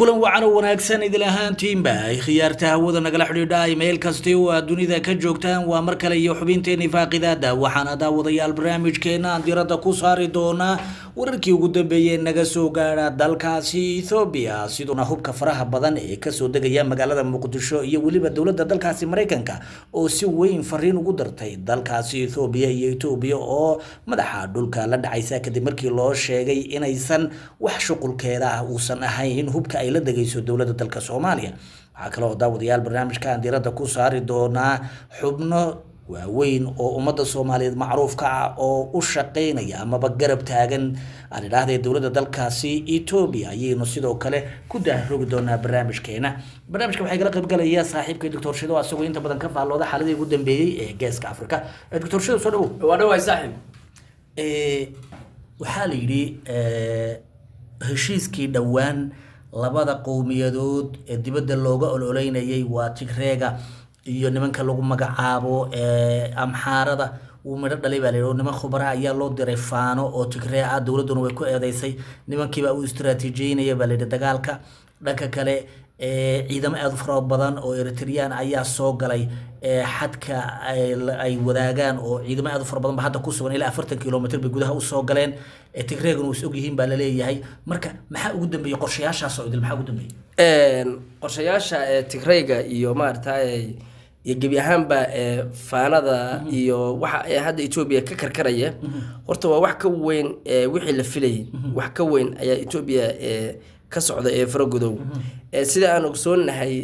kulan wacan oo wanaagsan idil ahaantiinba ay khiyaarta hawada nagala xidhiidha meel kasti oo aad dunida ka joogtaan waa mar kale iyo xubinteeni faaqidaada waxaana daawadayaal barnaamijkeena aan diradda ku saari doonaa wararkii ugu dambeeyey naga soo gaadha dalkaasi ethoobiya siduna hubka faraha badan ee kasoo degaya magaalada muqdisho iyo weliba dowladda dalkaasi maraykanka oo si weyn fariin ugu dartay dalkaasi ethoobiya iyo etoobiya oo madaxa dhulka la dhacaysa kadib markii loo sheegay inaysan wax shuqulkeeda ah uusan ahayn hubka ay la degayso dowladda dalka soomaaliya waxaa kaloo daawadayaal barnaamijkan diradda ku saari doonaa xubno waaweyn oo ummadda soomaaliyeed macruufka ah oo u shaqeynaya amaba garab taagan aan idhaahdee dowladda dalkaasi etoobiya ayaynu sidoo kale ku daarogi doonaa barnaamijkeena barnaamijka waxaa igala qaybgalaya saaxiibka doctor shido asagoo inta badan ka faallooda xaaladii ugu dambeeyey ee geeska africa doctor shido soo dhawow waa dhawaay saaxiib waxaa la yidhi heshiiskii dhowaan labada qowmiyadood ee dibadda looga ololeynayay waa tigreega iyo nimanka lagu magacaabo amxaarada wuu midho dhalay baa layidhi oo niman khubara ayaa loo diray faano oo tigree ah dowladduna way ku eedeysay nimankiibaa u istaraatiijiyeynaya baa layidhi dagaalka dhanka kale ciidamo aada u fara badan oo eritreyaan ayaa soo galay xadka ay wadaagaan oo ciidamo aada u fara badan ba hadda ku sugan ilaa afartan kilomitr bay gudaha usoo galeen tigreeguna way is ogyihiin baa laleeyahay marka maxaa ugu dambeeyey qorshayaashaas oo idil maxaa ugu dambeeyey qorshayaasha tigreyga iyo maarata iyo gebi ahaanba faanada iyo waxa hadda etoobiya ka karkaraya horta waa wax ka weyn wixii la filayay wax ka weyn ayaa etoobiya ka socda ee faragodow sida aan ogsoonahay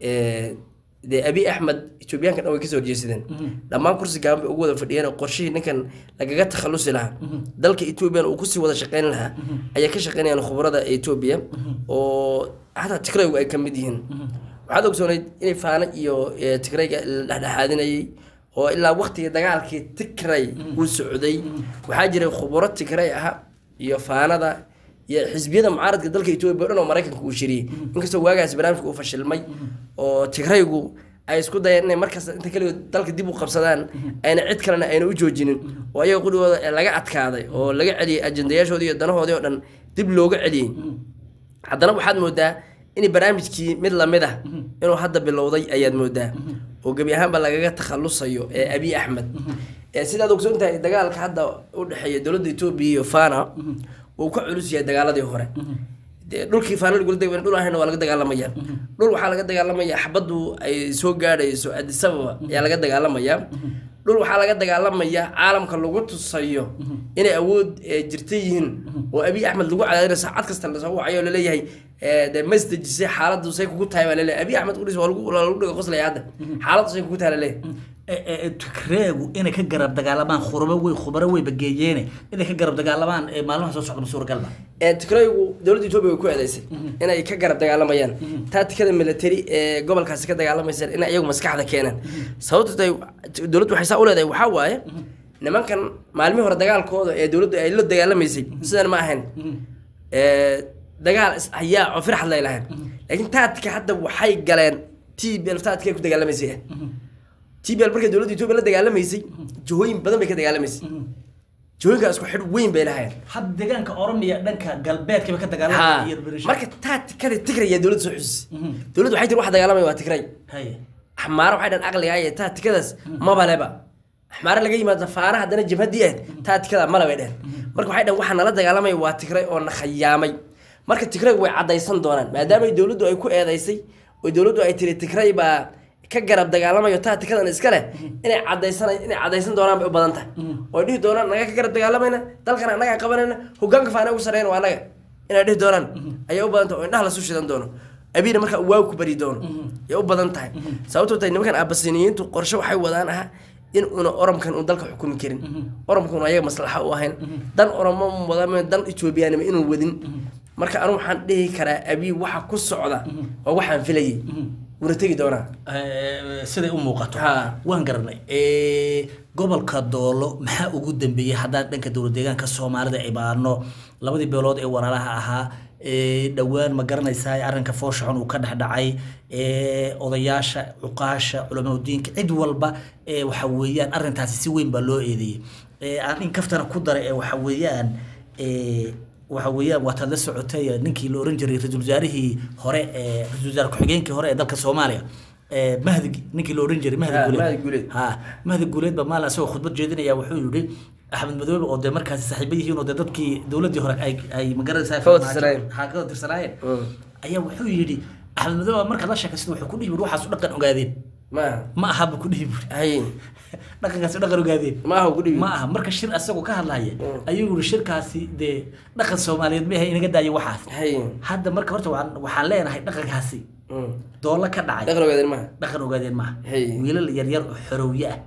dee abi axmed etoobiyaanka dhan way kasoo horjeesadeen dhammaan kursi gaaban bay ugu wada fadhiyeen qorshihii ninkan lagaga takhalusi lahaa dalka etoobiyan uu kusii wada shaqeyn lahaa ayaa ka shaqeynayaan khubarada etoobiya oo hataa tigraygu ay ka mid yihiin waxaad ogsoonayd inay faano iyo tigrayga la dhexdhexaadinayay oo ilaa waqtigii dagaalkii tigray uu socday waxaa jiray khubaro tigray ah iyo faanada iyo xisbiyada mucaaradka dalka etoobiya o dhan oo maraykanka uu shiriyey inkastoo waagaas barnaamijka uu fashilmay oo tigraygu ay isku dayeen inay markasta inta keligood dalka dib u qabsadaan ayna cid kalena ayna u joojinin oo ayaga qudhigooda laga adkaaday oo laga celiyey ajendayaashoodii iyo danahoodii oo dhan dib looga celiyey haddana waxaad moodaa in barnaamijkii mid lamid ah inuu hadda bilowday ayaad moodaa oo gebi ahaanba lagaga takhalusayo ee abi axmed sidaad ogsoon tahay dagaalka hadda u dhexeeya dowladda etoobiya iyo fana uu ka culus yahay dagaaladii hore dhulkii faana lagula deg dhul ahayna waa laga dagaalamaya dhul waxaa laga dagaalamaya xabaddu ay soo gaadhayso adisababa ayaa laga dagaalamaya dhul waxaa laga dagaalamaya caalamka lagu tusayo inay awood jirta yihiin oo abiy axmed lagu cadaadinayo saacad kasta lasoo wacayo laleeyahay de masdejisay xaaladdu say kugu tahay baa laleeyahay abiy axmed udhis waa lagu dhiga qoslaya hadda xaaladdu say kugu tahay laleeyahay tigreegu inay ka garab dagaalamaan khurabo wey khubaro weyba geeyeene inay ka garab dagaalamaan maalmaha soo socda suuragalba tigraygu dowladda etoobiya way ku eedeysay inay ka garab dagaalamayaan taatikada military ee gobolkaasi ka dagaalamaysa in iyagu maskaxda keenaan sababto dowladdu waxay saa u leedahay waxaa waaye nimankan maalmihii hore dagaalkooda ee dowladdu ay la dagaalamaysay sidan ma ahayn dagaal hayaa oo firxad lay lahayn laakiin taatika hadda waxay galeen t b taatikay ku dagaalamaysay t b l markay dowladda etoobiya la dagaalamaysay jihooyin badan bay ka dagaalamaysay jihooyinkaa isku xidh weyn bay lahayeen hadda deegaanka oromiya dhanka galbeedkiiba ka ha dagaalamaya marka taatikada tigray ayaa dowladda soo xusisay dowladdu waxay tiri waxa dagaalamaya waa tigray haye axmaaro waxay dhan aqliga aye taatikadaas mabaleba axmaaro laga yimaado faana haddana jabhadii ahayd taatikada male bay dhehen marka waxay dhan waxa nala dagaalamaya waa tigray oo na khayaamay marka tigray way caddaysan doonaan maadaama dowladdu ay ku eedeysay oo dowladdu ay tiri tigray baa ka garab dagaalamayo taatikadan iska leh inay cadaysan inay cadaysan doonaan bay u badan tahay oo dhihi doonaan naga ka garab dagaalamayna dalkana annagaa qabanayna hogaanka faana ugu sarreyn waa annaga inay dhihi doonaan ayay u badan tahay oo indhaha lasu shidan doono abiina markaa waagu ku bari doono ayay u badan tahay sababtoo tahay nimankan aabasiniyiintu qorshe waxay wadaan ah in una oromkan uun dalka xukumi karin oromkuna ayaga maslaxa u ahayn dan oromo wada dan etoobiyaanima inuu wadin marka anu waxaan dhihi karaa abii waxa ku socda waa waxaan filayay wuuna tegi doonaa siday u muuqato Ha. waan garanay gobolka doolo maxaa ugu dambeeyey haddaan dhanka dowlad deegaanka soomaalida imaano labadii beelood ee walaalaha ahaa ee dhowaan ma garanaysaa arrinka foosha xun uu ka dhexdhacay ee odayaasha cuqaasha culamaudiinka cid walba ee waxa weeyaan arrintaasi si weyn baa loo eedeeyey ee aan in kaftana ku daray ee waxa weeyaan ee waxa weeyaan waataad la socotay ninkii la oran jiray ra-iisul wasaarihii hore ee ra-iisul wasaare ku-xigeenkii hore ee dalka soomaaliya ee mahdi ninkii la oran jiray mahdi Ha, guuleed Mahdi Guuleed. ha mahdi guuleed ba maalin asagoo khudbad jeedinaya wuxuu yidhi axmed madoobe oo dee markaasi saaxiibo yihiin oo dee dadkii dowladdii hore ay ay magaranaysaa Ka wada tirsanaayeen. ha ka wada tirsanaayeen Mm. ayaa wuxuu yidhi axmed madoobe markaad la sheekaysada wuxuu ku dhihi buri waxaas u dhaqan ogaadeen ma ma aha buu ku dhihi buri hay dhaqankaasi u dhaqan ogaadeen ma aha ku dhibi ma aha marka shir asagoo ka hadlaya Mm. ayuu yiri shirkaasi dee dhaqan soomaaliyeed ma ahay inaga daayo waxaas hay hadda marka horta waxaan waxaan leenahay dhaqankaasi Mm. doolo ka dhacay dhaqan ogaadeen maaha dhaqan ogaadeen maaha Hey. wiilal yaryar oo xorowye ah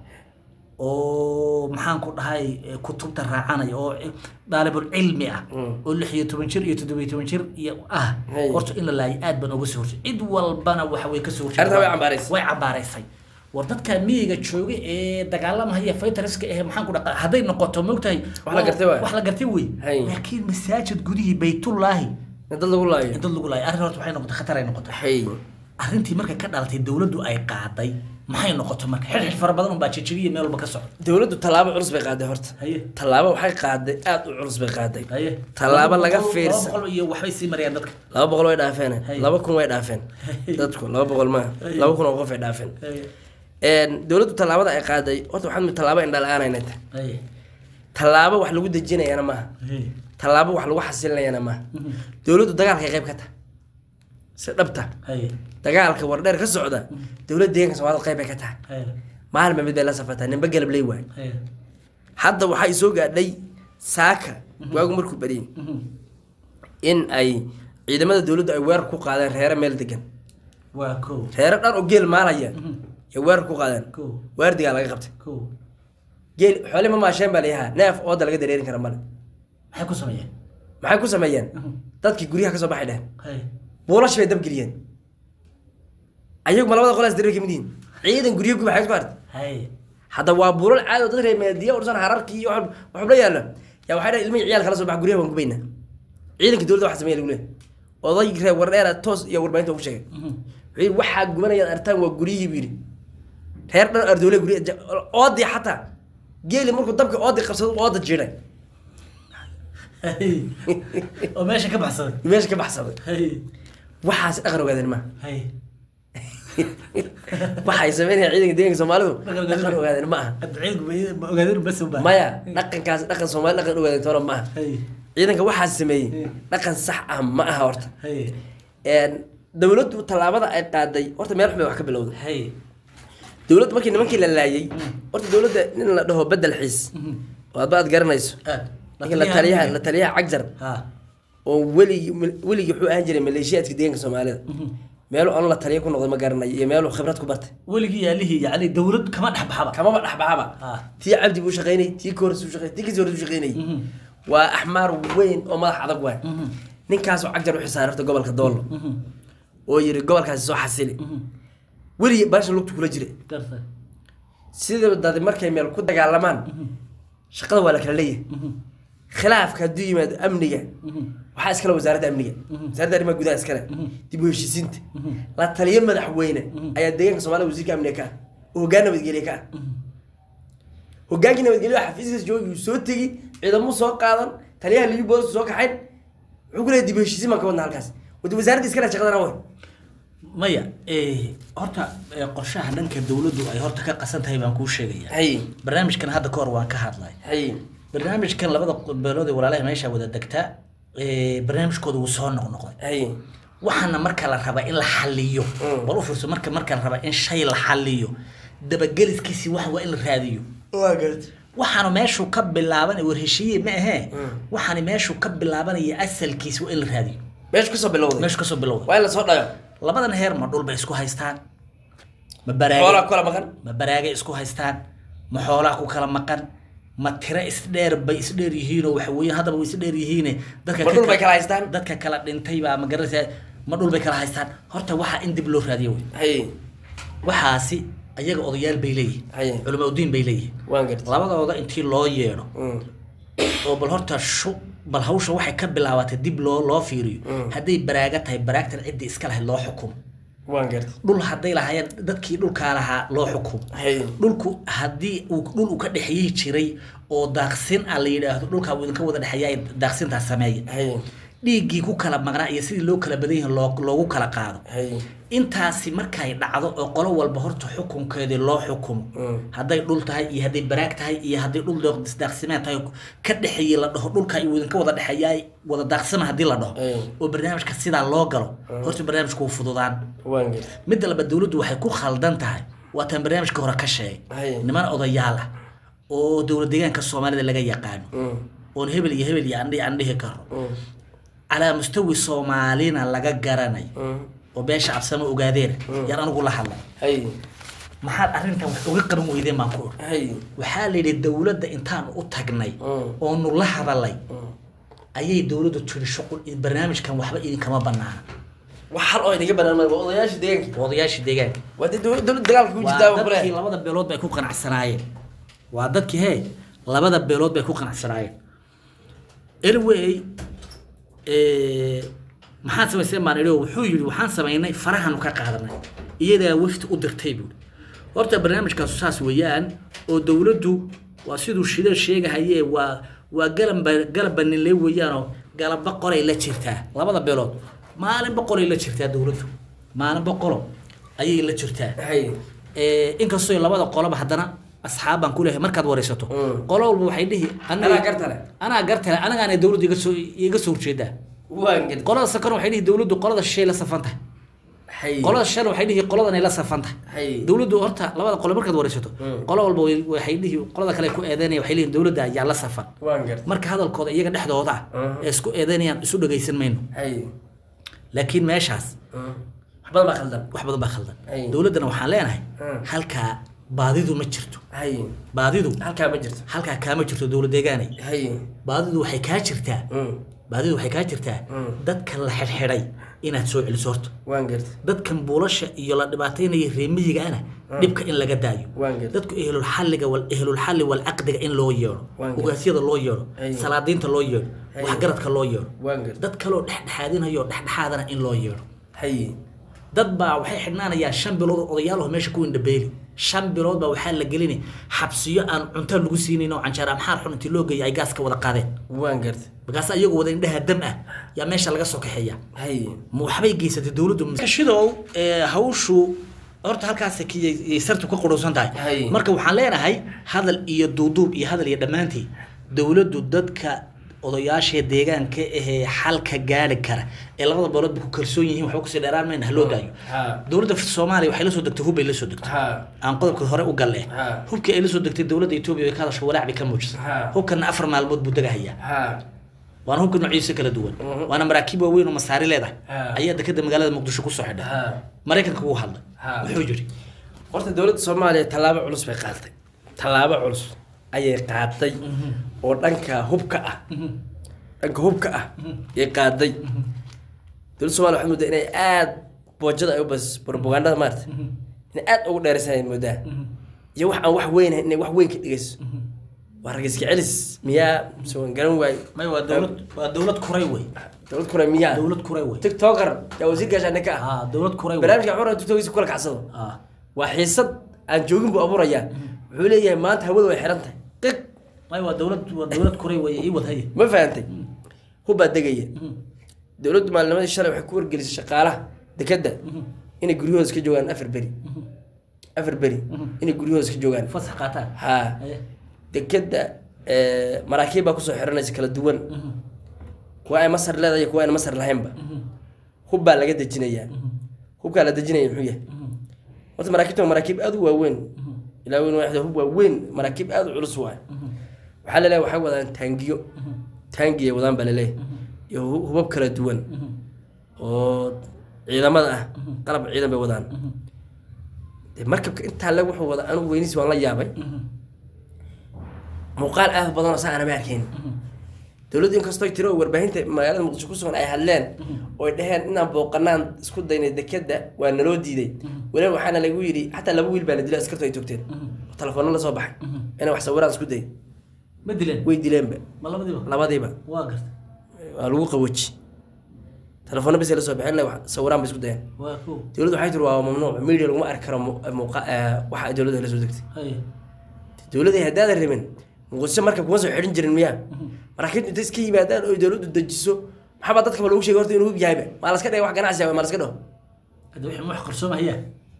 oo maxaan ku dhahay eh, kutubta raacanaya oo eh, daalibul cilmi ah Mm. oo lix iyo toban jir iyo toddoba iyo toban jir iyo ah Hey. horta in la laayo aad baan uga soo horjeed cid walbana waxa way ka soo horjeed Arrintaa way cambaaraysay. way cambaaraysay war dadka miyiga jooga ee dagaalamaya faytariska eh maxaan ku dhaqa hadday noqoto moogtahay Wax la gartay waay. wax la gartay wey Hey. laakiin masaajid gudihii baytullaahi in dad lagu laayo in dad lagu laayo arrin horta waxay noqotay khatar ay noqotay hay arrintii markay ka dhalatay dowladdu ay qaaday maxay noqoto marka xirxir fara badan unbaa jejebiya meel walba ka socda dowladdu tallaabo culus bay qaaday horta haye tallaabo waxay qaaday aad u culus bay qaaday haye tallaabo laga Laba boqol- fiirsan laba boqol iyo waxbay sii marayaan dadka laba boqol way dhaafeen Hay. laba kun way dhaafeen Hay. dadku laba boqol maaha Hay. laba kun oo qof ay dhaafeen haye Een, dowladdu tallaabada ay qaaday horta waxaa mid tallaabo indha la-aan aynay tahay haye tallaabo wax lagu dejinayana maaha haye tallaabo wax lagu xasilinayana maaha dowladdu dagaalkay qayb ka tahay si dhabta haye dagaalka wardheer ka socda dowladda deeganka soomaalida qayb bay ka tahay haye maalin ba mid bay la safartaa ninba galab ley waay haye hadda waxaa isoo gaadhay saaka waagu markuu bariyey in ay ciidamada dowladdu ay weerar ku qaadeen reere meel degan waa kow reere dhan oo geel maalaya ay weerar ku qaadeen kow waardigaa laga qabtay kow geel xoole ma maasheen baa layahaa neef ooda laga dareerin kara male maxay ku sameeyeen maxay ku sameeyeen dadkii guryaha ka soo baxay dheheen haye buulash bay dabgeliyeen ayagu ma labada qolaas dareer kamid yihiin ciidan guryo guba xayd ku hartay haye hadda waa buulal caadi oo dad reer meediya ursan hararkii iyo wax waxba yaalla yaa waxay dhahay ilmihii ciyaal kala soo baxa guryaha waan gubaynaa ciidanka dowladda waxa sameeya lagu leeyahay oday reer wardheera toos iyo warbaahinta ugu sheegay wuxuu yidhi waxaa gubanayaad artaan waa guryihii buu yidhi reer dhan ardoole gurya oodii xataa geeli markuu dabka oodii qabsado ooda jiiday haye oo meesha ka baxsaday meesha ka baxsaday haye waxaas dhaqan ogaadeen ma haye waxay sameynayaan ciidanka deeganka soomaalidu Dhaqan ogaadeen dhaqan ogaadeen ma aha adduunyada ma ogaadeen bas u baahan maya dhaqankaas dhaqan soomaali dhaqan ogaadeen toona ma aha haye ciidanka waxaas sameeyey Hmm. dhaqan sax ah ma aha horta haye Een, dowladdu tallaabada ay qaaday horta meel xun bay wax ka bilowday haye dowladdu markii nimankii la laayay horta dowladda nin la dhaho bedel xiis oo adba aad garanayso aad ninka la taliyaha la taliyaha cagjar ha oo weligi weligii wuxuu ahaan jiray maleeshiyaadka deeganka soomaalida meelu aan la taliya ku noqday ma garanayo iyo meelu khibrad ku bartay weligii yaalihii yacni dowlad kama dhex baxaba kamaba dhexbaxaba Ah. tii cabdi buu shaqaynay tii koors buu shaqaynay tii kasii hore buu shaqaynay waa axmaar weyn oo madax adag waay ninkaasoo cagjar u xisaaray horta gobolka doollo oo yiri gobolkaasi soo xasili weligii baasha lugtu kula jiray garta sida dad markay meel ku dagaalamaan shaqada waa la kala leeyahay khilaafka hadduu yimaado amniga waxaa iskale wasaaradda amniga wasaaradda arrimaha gudaha iskale dib u heshiisiinta la taliyo madaxweyne ayaa deegaanka soomaalida wasiirka amniga ka ah oo hoggaan nabadgelye ka ah hoggaankii nabadgelyo xafiiskiisa joogi uu soo tegi ciidamo soo qaadan taliyaha liyu boolis soo kaxayn wuxuu ku leeyahay dib u heshiisiin baan ka wadna halkaas wadi wasaaradda iskale shaqadana way maya eh, horta eh, qorshaha dhanka dowladdu ay horta ka qasan tahay baan kuu sheegaya hay barnaamijkan hadda ka hor waan ka hadlay hay barnaamijkan labada beelood ee walaalaha meesha wada degta eh, barnaamijkooda wuu soo noqnoqday hay waxaana marka la raba in la xaliyo Mm. bal u fiirso marka marka la raba in shay la xaliyo dabageliskiisi wax waa in la raadiyo waa garta waxaanu meeshuu ka bilaabanay war heshiiye ma ahee Mm. waxaani meeshuu ka bilaabanaya asalkiisi waa in la raadiyo meeshu kasoo bilowday meeshu kasoo bilowda waa in lasoo dhayo labadan heer ma dhul bay isku haystaan ma xoolaa baraage kula maqan ma baraage isku haystaan ma xoolaa ku kala maqan ma tiro isdheer bay isdheer yihiinoo waxa weeye haddaba way isdheer yihiine dadka Ma ka dhul bay kala- kala haystaan? dadka kala dhintay baa ma garanaysaa ma dhul bay kala haystaan horta waxaa in dib loo raadiyo wey hay waxaasi ayaga odayaal bay leeyihin Haye. culama udiin bay leeyihin waan garta labadooda intii loo yeedho Mm. oo bal horta shu bal hawsha waxay ka bilaabatay dib loo loo fiiriyo Mm. hadday baraaga tahay baraagtan ciddii iska lahayd loo xukumo waan gartay dhul hadday lahaayeen dadkii dhulkaa lahaa loo xukumo hay dhulku haddii uu dhul uu ka dhexeeyi jiray oo daaqsin ah la yidhaahdo dhulkaa uu idinka wada dhexeeya daaqsintaa sameeya hay dhiiggii ku kala maqnaa iyo sidii loo kala badan yahay loo- loogu kala qaado hay intaasi markay dhacdo oo qolo walba horta xukunkeedii loo xukumo Mm. hadday dhul tahay iyo hadday baraag tahay iyo hadday dhul daaq- daaqsimeed tahay ka dhexeeyey la dhaho dhulka uu idinka wada dhexeeyaay wada daaqsima haddii la dhaho Ay. oo barnaamijka sidaa loo galo horta barnaamijku wuu fududaan waan gartay midda laba dowladdu waxay ku khaldan tahay waataan barnaamijka hore ka sheegay Hay. niman odayaal ah oo dowlad deegaanka soomaalida laga yaqaano Mm, oon hebel iyo hebel iyo andhi aan dhihi karo mm, calaa mustawi soomaalina laga garanayo mm. oo beesha cabsama ogaadeen yaan anigu la hadlay hay maxaad arrintan wax uga qaban weydeen baan ku ur hay waxaa la yidhi dowladda intaan u tagnay Mm. oonu la hadalay Mm. ayay dowladdu tiri shuqul barnaamijkan waxba idinkama banaana wax hal oo inaga banaan waa odayaasha deegaanka odayaashii deegaanka waa dee dowlad dowlad dagaalka ku waa jirtaa dadkii kule labada beelood bay ku qanacsanaayeen waa dadkii hee labada beelood bay ku qanacsanaayeen anyway eh, maxaad samayseen baan idhi oo wuxuu yidhi waxaan samaynay farahanu ka qaadanay iyadaa wafti u dirtay buuri horta barnaamijkaasu saas weeyaan oo dowladdu waa siduu shida sheegahaye waa waa galamba galaba ninle weeyaanoo galaba qolay la jirtaa labada beelood maalinba qolay la jirtaa dowladdu maalinba qolo ayay la jirtaa hay Eh, inkastoo labada qoloba haddana asxaab baan ku leeyahay markaad waraysato Mm. qolo walba waxay dhihi anaga- Anaa gartale. anaa gartale anagaana dowladda iga soo iga soo horjeedaa waan gartay qolada sakan waxay dhihi dowladdu qolada shishay la safan tahay hay qolada shan waxay dhihi qoladan ay la safan tahay hay dowladdu horta labada qolo markaad waraysato Mm. qolo walba way- waxay dhihi qolada kale ku eedeynaya waxay leeyihin dowladda ayaa la safan waan gartay marka hadalkooda iyaga dhexdooda ah Mhm. ee isku eedeynayaan isu dhagaysan mayno hay laakiin meeshaas Mm. wax badan baa khaldan wax badan baa khaldan Ay. dowladdana waxaan leenahay Mm. halkaa baadidu ma jirto hay baadidu halkaa ma jirto halkaa kaama jirto dowlad deegaanay hay baadidu waxay kaa jirtaa Mm. baadidu waxay kaa jirtaa Mm. dadka la xidhxidhay inaad soo celiso horta waan gartay dadkan buulasha iyo la dhibaataynaya reemiyigaana dhibka in laga daayo waan gartay dadku ehlulxalliga wal ehlulxalli walcaqdiga in loo yeedho Waan gartay. ugaasyada loo yeedho Ay. salaadiinta loo yeedho Ay. waxgaradka loo yeedho waan gartay dad kaloo dhexdhexaadinayo dhexdhexaadana in loo yeedho hay dad baa waxay xidhnaanayaan shan bilood oo odayaalaho meesha ku indhabeeli shan bilood baa waxaa la gelinay xabsiyo aan cunto lagu siinayn oo canjeer amxaar xun intii loo geeyay ay gaaska wada qaadeen waan gartay markaas iyagoo wada indhaha dam ah yaa meesha laga soo kaxeeya hay ma waxbay geysatay dowladdu shidow ee, hawshu horta halkaas kiyay sartu ka qudhowsan tahay Hay. marka waxaan leenahay hadal iyo duuduub iyo hadal iyo dhammaantii dowladdu dadka odayaasha deegaanka ahee xalka gaari kara ee labada beeloodba ku kalsoon yihiin waxba kusii dheeraan mayna haloo daayo ha dowladda soomaaliya waxay la soo degtay hub bay la soo degtay ha aan qodobka hore u galle Ha. hubkii ay la soo degtay dowladda etoobiya way ka hadasho walaac bay ka muujisay Ha. hubkana afar maalmood buu degahayaa ha waana hubka noocyadiisa kala duwan Mhm. waana maraakiib waaweyn oo masaari leedahay Ha. ayaa dekeda magaalada muqdisho kusoo xidhay ha maraykanka wuu hadlay Ha. wuxuu yidhi horta dowladda soomaaliya tallaabo culus bay qaadatay tallaabo culus ayay qaaday oo dhanka hubka ah dhanka hubka ah ayay qaaday dowladda soomaaliya waxay moodaa inay aad boojada ay u bas propagandada maarata inay aad ugu dheeraysan ay moodaa iyo wax aan wax weyn inay wax weyn ka dhigayso waa ragiska celis miyaa mise waan garan waayo may waa dowlad waa dowlad kuray wey dowlad kure miyaa dowlad kuray wey tiktoker yaa wasiir gaashaane ka ah ha dowlad kuray wey barnaamijka xura tiktokiisa kula kacsado ha waa xiisad aan joogin buu abuurayaa wuxuu leeyahay maanta hawada way xiran tahay qiq may waa dowlad waa dowlad kuray wey ii wad haye ma fahantay hubbaa degaya dowladdu maalinimadii shalay waxay ku wargelisay shaqaalaha dekedda inay guryahooda iska joogaan afar beri afar beri inay guryahooda iska joogaan fasax qaataan haa haye dekedda eh, maraakiib baa kusoo xiranaysa kala duwan kuwa ay masar leedahay iyo kuwa aan masar lahaynba hubbaa laga dejinayaa hubkaa la dejinaya muxuu yahay horta maraakiibta waa maraakiib aad u waaweyn ilaa weyn waaxda hub waaweyn maraakiib aad u culus waay waxaa laleeyahay waxay wadaan taangiyo taangi ay wadaan baa laleeyahay iyo hu- hubab kala duwan oo ciidamada ah qalab ciidan bay wadaan dee markabka intaa le wuxuu wada anigu weyniis waan la yaabay muuqaal aad u badan oo saa aanama arkayn dowladdu inkastoo tiro warbaahinta magaalada muqdisho ku sugan ay hadleen oo ay dhaheen inaan booqanaan isku daynay dekeda waa naloo diiday weliba waxaana lagu yidhi xataa laba wiil baa la dilay askartu ay togteen oo telefoona la soo baxay inay wax sawiraan isku day ma dileen way dileenba ma labadiiba labadiiba waa garta waa lagu qawoji telefoona bas ay la soo bixin wax sawiraan bay isku dayeen waa ko dowladdu waxay tiri waa mamnuuc media laguma arki karo mu- muuqa- eh, waxa ay dowladda la soo degtay hay dowladda haddaadan rabin muqdisho marka kuma soo xidhin jirin miyaa maraakiibtu intay iska yimaadaan oo dowladdu dejiso maxaabaa dadkaba lagu sheegay horta inuu hub yahayba maa laska dhigay wax ganacsi ah maa laska dhaho hadda wixii wax qarsoomaya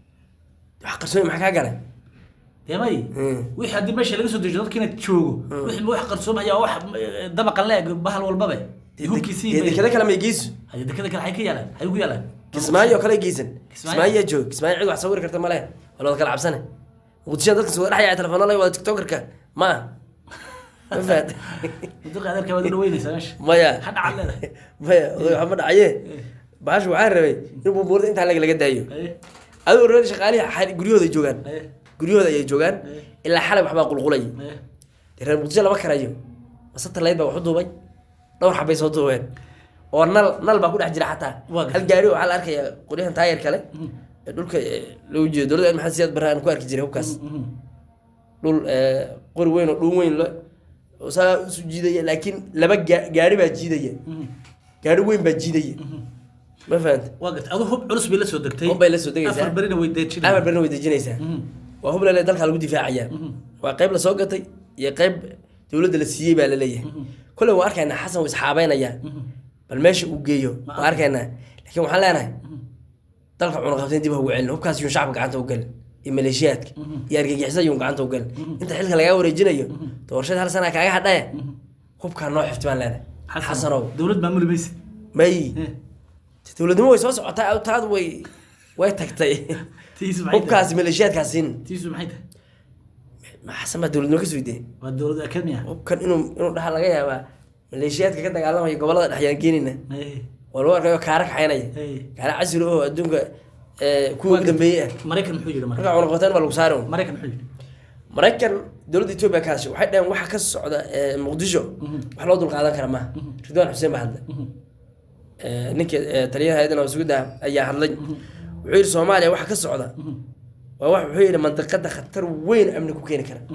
wax qarsoon maxaa kaa galay dee may Mm. wixii haddii meesha laga soo dejiyo dadkiina joogo wixii wax qarsoomaya wax eh, dabaqan leeg bahal walbabe hubkiisii Dee dekada kale may geyso haya dekada kale xay ka yaalaan xay ku yaalaan kismaayo kale geysan Kismaayo? kismaayo yaa joog kismaayo cid wax sawiri karta male wala wada kala cabsane muqdisho dadka soo dhexyaa telefoona la wada tiktokerka ma aha ma fahad muduqa adeerka waad u dhaweynaysaa meesha maya ha dhacal leedahay maya oday waxba dhacaye baasha waxaan rabay in bumbuurda intaa lag laga daayo Haye, adoo reer shaqaalihi xal- guryahooda joogaan haye, guryahooda ayay joogaan ilaa xalay waxbaa qulqulaya haye. dee reer muqdisho lama karayo masata layd baa wax u duubay dhowr xabay soo duubeen oo nal nal baa ku dhex jira xataa Waa hal gaari waxaa la arkaya qoryahan taayar kale ee dhulka ee, loogu jeedo dowladda maxamed siyaad barre aan ku arki jiray hubkaas Mhm. dhul ee, qori weyn oo dhuun weyn lo oo saa isu jiidaya laakiin laba gaa- gaari baa jiidaya Mhm. gaari weyn baa jiidaya ma fahanta waa garta adu hub culus bay la soo degtay Hub bay la soo degaysaa. afar berina way deejinayaan. amar barna way dejinaysaa Mhm. waa hub lele dalka lagu difaacaya waa qayb lasoo gatay iyo qayb dowladda la siiyey baa laleeyahay kolley waa arkaynaa xasan wuu isxaabeynaya bal meesha uu geeyo waa arkaynaa laakiin waxaan leenahay dalka cunaqabteen dib ha ugu celin hubkaas yuun shacabka gacanta u galin iyo maleeshiyaadka iyo argagixisada yuun gacanta u galin inta xilka lagaa wareejinayo doorashada hal sana kaaga hadhaye hubkaa noo xifti baan leenahay Xasan, xasanow dowlad maamuli maysid may Eh, dowladnimo way soo socotaa taad way way tagtay tiisu maxay tahay? hubkaas maleeshiyaadkaas siin tiisu maxay tahay ma xasan baa dowladnimo ka soo dee waa dowlad akademi ah hubkan inuu inuu dhaha laga yaabaa maleeshiyaadka ka dagaalamaya gobolada dhexyaan geenina Haye, waa lagu arkayo kaara kaxaynaya haye. kaara casri oo adduunka ee, kuwa ugu dambeeyey ah maraykan muxuu yidhi marka marka cunaqabateen baa lagu saari un. maraykan muxuu yidhi maraykan dowladda etoobiya kaasi waxay dhaheen waxa ka socda ee, muqdisho wax loo dulqaadan kara maaha ridwaan xuseen baa hadlay Ee, ninka ee, taliyaha hayadda nabadsuguda ayaa hadlay wuxuu yidhi soomaaliya waxa ka socda waa wax wuxuu yidhi mandiqada khatar weyn amni ku keeni kara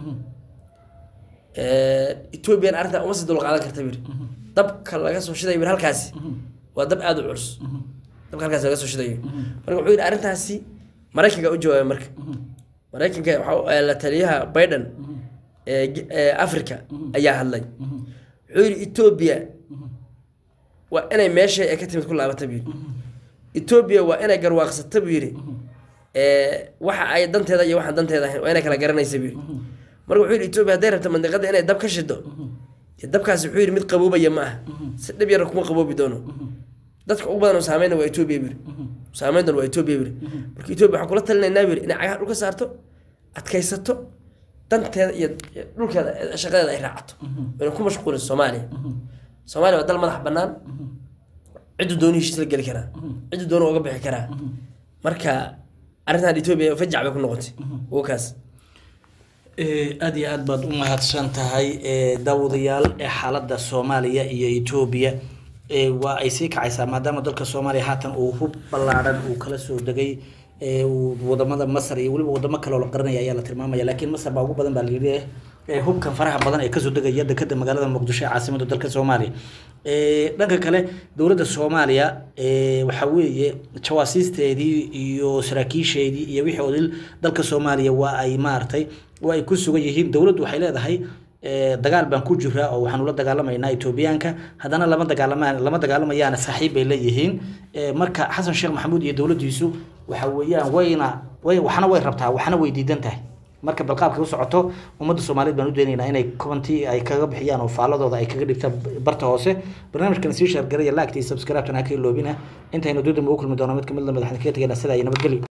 ethoobiyan arrintaa uma sii dulqaadan karta bir dabka laga soo shidayo bir halkaasi waa dab aada u culus dabka halkaasi laga soo shidayo marka wuxuu yidhi arrintaasi maraykanka u jawaabay marka maraykanka waxa la taliyaha biden ee ge- ee africa ayaa hadlay wuxuu yidhi etoobiya waa inay meeshay ay ka timid ku laabata buu yidhi etoobiya waa inay garwaaqsata buu yidhi ee, waxa ay danteeda iyo waxaan danteeda ahayn waa inay kala garanaysa buu yidhi marka wuxuu yidhi etoobiya hadday rabta mandiqada inay dab ka shido dee dabkaasi wuxuu yidhi mid qaboobaya ma aha si dhib yar kuma qaboobi doono dadka ugu badan oo saameyna waa etoobiya buu yidhi saameyn doon waa etoobiya buu yidhi marka etoobiya waxaan kula talinaynaa buu yidhi inay cagaha dhulka saarto adkaysato danteeda iyo iyo dhulkeeda ee shaqadeeda ay raacato inay ku mashquulin soomaaliya soomaaliya waa dal madax bannaan ciddu dooni heshiis la geli karaa ciddu dooni uga bixi karaa marka arrintan etoobiya fajac bay ku noqotay ugu kaas Eh, aad iyo aad baad u mahadsan tahay eh, daawadayaal ee xaaladda soomaaliya iyo etoobiya eh, waa ay sii kacaysaa maadaama dalka soomaaliya haatan uu hub ballaadhan uu kala soo degay eh, uu wadamada masar iyo weliba wadamo kale oo la qaranaya ayaa la tilmaamaya laakiin masar baa ugu badan baa la yidhi eh, hubkan faraha badan ee kasoo degaya dekada magaalada muqdisho ee caasimada dalka soomaaliya Eh, dhanka kale dowladda soomaaliya eh, waxaa weeye jawaasiisteedii iyo saraakiisheedii iyo wixii odil dalka soomaaliya waa ay maaragtay waa ay ku sugan yihiin dowladdu waxay leedahay eh, dagaal baan ku jiraa oo waxaanu la dagaalamaynaa etoobiyaanka haddana lama dagaalamaan lama dagaalamayaana saaxiib bay leeyihiin Eh, marka xasan sheekh maxamuud iyo dowladdiisu waxa weeyaan wayna way waxna way rabtaa waxna way diidan tahay marka balqaabka u socoto ummadda soomaaliyeed baan u daynaynaa inay kubantii ay kaga bixiyaan oo faaladooda ay kaga dhigtaan barta hoose barnaamijkan sii shaargaraya laagta iyo subscribe-tan ha ka iloobina intaynu dudum ugu kulmi doono mid ka mid la madaxda kaga tegayna sidaa iyo nabadgelyo